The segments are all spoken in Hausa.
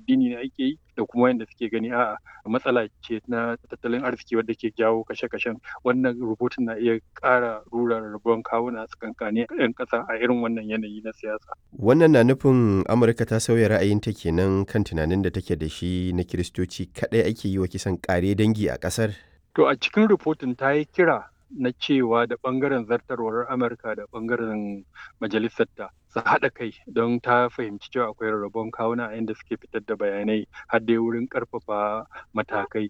addini ne ake yi da kuma wanda suke gani a'a matsala ce na tattalin arziki wadda ke jawo kashe-kashen wannan rubutun na iya ƙara rura rabuwan kawuna tsakankanin 'yan ƙasa a irin wannan yanayi na siyasa. Wannan na nufin Amurka ta sauya ra'ayinta kenan kan tunanin da take da shi na Kiristoci kaɗai ake yi wa kisan ƙare dangi a ƙasar? To a cikin rubutun ta yi kira na cewa da ɓangaren zartarwar Amurka da ɓangaren majalisarta su haɗa kai don ta fahimci cewa akwai rarrabon kawuna a inda suke fitar da bayanai har dai wurin ƙarfafa matakai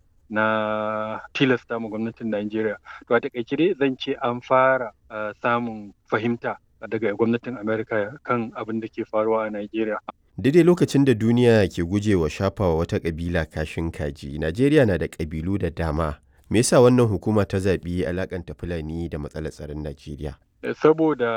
na tilasta ma gwamnatin Najeriya. To a takaice dai zan ce an fara samun fahimta daga gwamnatin Amerika kan abin da ke faruwa a Najeriya. Daidai lokacin da duniya ke gujewa shafawa wata ƙabila kashin kaji, Najeriya na da ƙabilu da dama. Me yasa wannan hukuma ta zaɓi alakanta Fulani da matsalar tsaron Najeriya? Saboda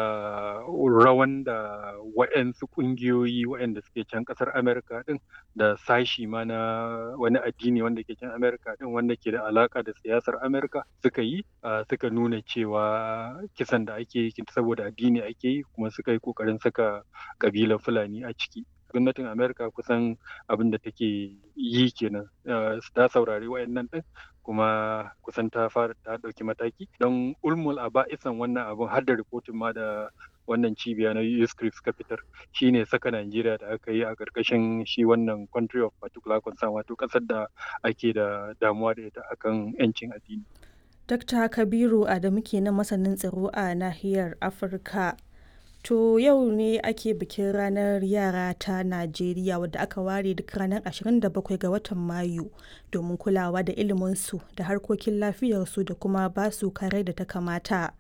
rawan da waɗansu ƙungiyoyi waɗanda suke can ƙasar Amerika ɗin da sashi ma na wani addini wanda ke can Amerika ɗin wanda ke da alaƙa da siyasar Amerika suka yi suka nuna cewa kisan da ake yi saboda addini ake yi kuma suka yi ƙoƙarin saka ƙabilar Fulani a ciki. gwamnatin amerika kusan abin da take yi kenan ta saurari wayannan din kuma kusan ta fara ta ɗauki mataki don ulmul a ba'isan wannan abin har da rikotin ma da wannan cibiya na USCRIP suka fitar shine saka Najeriya da aka yi a ƙarƙashin shi wannan country of particular concern wato ƙasar da ake da damuwa da ita akan 'yancin addini. Dr. Kabiru Adamu kenan masanin tsaro a nahiyar Afirka. To yau ne ake bikin ranar yara ta Najeriya wadda aka ware duk ranar 27 ga watan Mayu domin kulawa da iliminsu da harkokin lafiyarsu da kuma basu kare da ta kamata.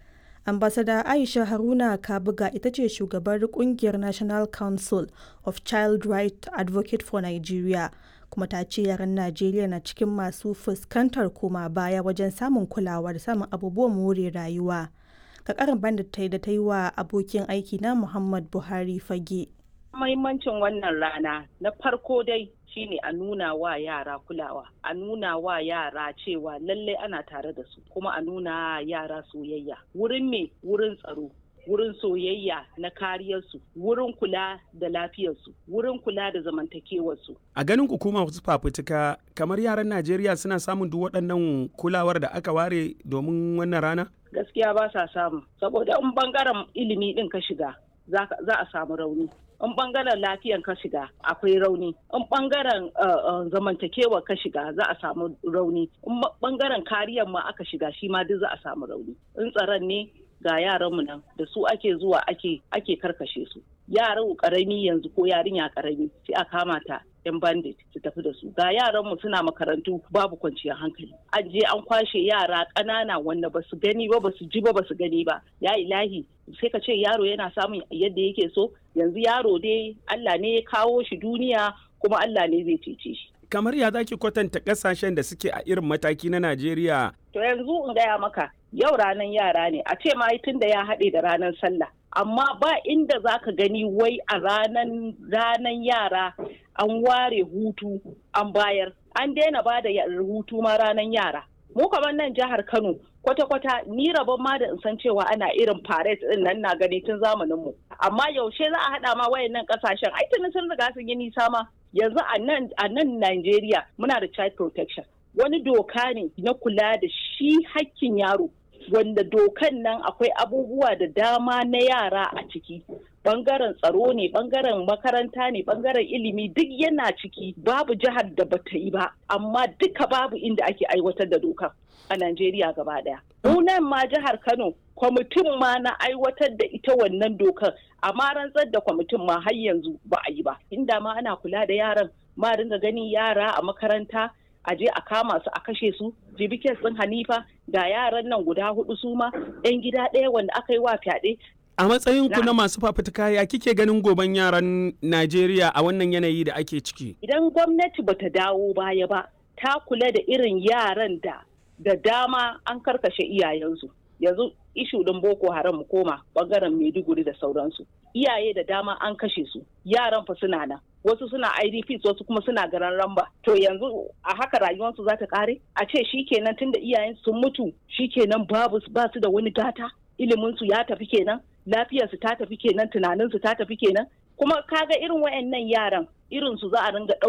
Ambasada Aisha Haruna Kabuga ita ce shugabar kungiyar National Council of Child Right Advocate for Nigeria kuma ta ce yaran Najeriya na cikin masu fuskantar koma baya wajen samun kulawa da samun abubuwan more rayuwa. ka karin bandit ta yi da ta yi wa abokin aiki na Muhammad Buhari fage. Mahimmancin wannan rana na farko dai shine a nuna wa yara kulawa, a nuna wa yara cewa lallai ana tare da su, kuma a nuna yara soyayya. Wurin me wurin tsaro, wurin soyayya na kariyarsu, wurin kula da lafiyarsu, wurin kula da zamantakewarsu. A ganin hukuma wasu fafutuka kamar yaran Najeriya suna samun duk waɗannan kulawar da aka ware domin wannan rana? gaskiya ba sa samu saboda in bangaren ilimi din ka shiga za a samu rauni in bangaren lafiyan ka shiga akwai rauni in bangaren zamantakewa ka shiga za a samu rauni in bangaren kariyan ma aka shiga shi ma duk za a samu rauni in tsaron ne ga yaranmu nan da su ake zuwa ake ake karkashe su yaran karami yanzu ko yarinya karami sai a kama ta yan bandit su tafi da su ga yaran mu suna makarantu babu kwanciyar hankali an je an kwashe yara ƙanana wanda ba su gani ba ba su ji ba ba su gani ba ya ilahi sai ka ce yaro yana samun yadda yake so yanzu yaro dai Allah ne ya kawo shi duniya kuma Allah ne zai cece shi kamar ya zaki kwatanta kasashen da suke a irin mataki na Najeriya to yanzu in gaya maka yau ranar yara ne a ce ma tun da ya haɗe da ranar sallah amma ba inda za ka gani wai a ranan ranan yara an ware hutu an bayar an daina ba da hutu ma ranan yara mu kamar nan jihar kano kwata-kwata ni rabon ma da in san cewa ana irin parade din nan na gani tun zamanin mu amma yaushe za a haɗa ma wayannan kasashen ai tuni sun riga sun yi nisa ma yanzu a nan a nan Najeriya muna da child protection wani doka ne na kula da shi hakkin yaro wanda dokan nan akwai abubuwa da dama na yara a ciki bangaren tsaro ne bangaren makaranta ne bangaren ilimi duk yana ciki babu jihar da bata yi ba amma duka babu inda ake aiwatar da dokan a Najeriya gaba daya. nan ma jihar Kano kwamitin ma na aiwatar da ita wannan dokar amma rantsar da kwamitin ma har yanzu ba a yi ba inda ma ana kula da yaran ma dinga ganin yara a makaranta a je a kama su a kashe su jibikin sun hanifa ga yaran nan guda hudu su ma yan gida ɗaya wanda aka yi wa fyaɗe a matsayin ku na masu fafutuka ya kike ganin goben yaran najeriya a wannan yanayi da ake ciki idan gwamnati bata dawo baya ba ta kula da irin yaran da da dama an karkashe iyayensu yanzu ishu din boko haram mu koma bangaren maiduguri da sauransu iyaye da dama an kashe su yaran fa suna nan wasu suna idps wasu kuma suna garan ramba to yanzu a haka rayuwarsu za ta kare a ce shikenan tunda iyayen sun mutu shikenan babu ba su da wani gata ilimin su ya tafi kenan lafiyarsu ta tafi kenan tunaninsu ta tafi kenan kuma kaga irin wayannan yaran irin su za a ringa